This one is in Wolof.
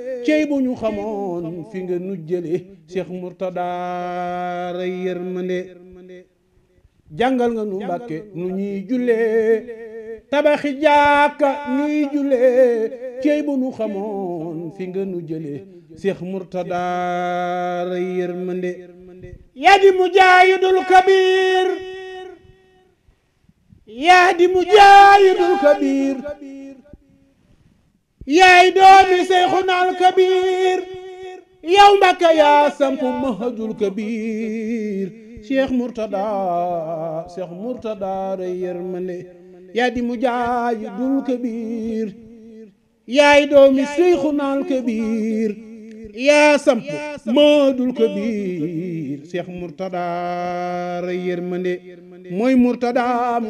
cey bu ñu xamoon fi nga nu jële Cheikh Mourtada ray yërmande jàngal nga nu Mbàkke nu ñuy jullee tabaxi jàkka ñuy jullee cey bu nu xamoon fi nga nu jële Cheikh Mourtada ray yërmande yaa di mujaahidul kabiir yaa di mujaahidul kabiir yaay doomi Seyxunal Kabiir yow Mbàkke yaa sampu mahadul kabiir Cheikh Mourtada Cheikh Mourtada rey yërmande yaa di mujaahidul kabiir yaay doomi Seyxunal Kabiir yaa sampu mahadul kabiir Cheikh Mourtada rey yërmande mooy Mourtada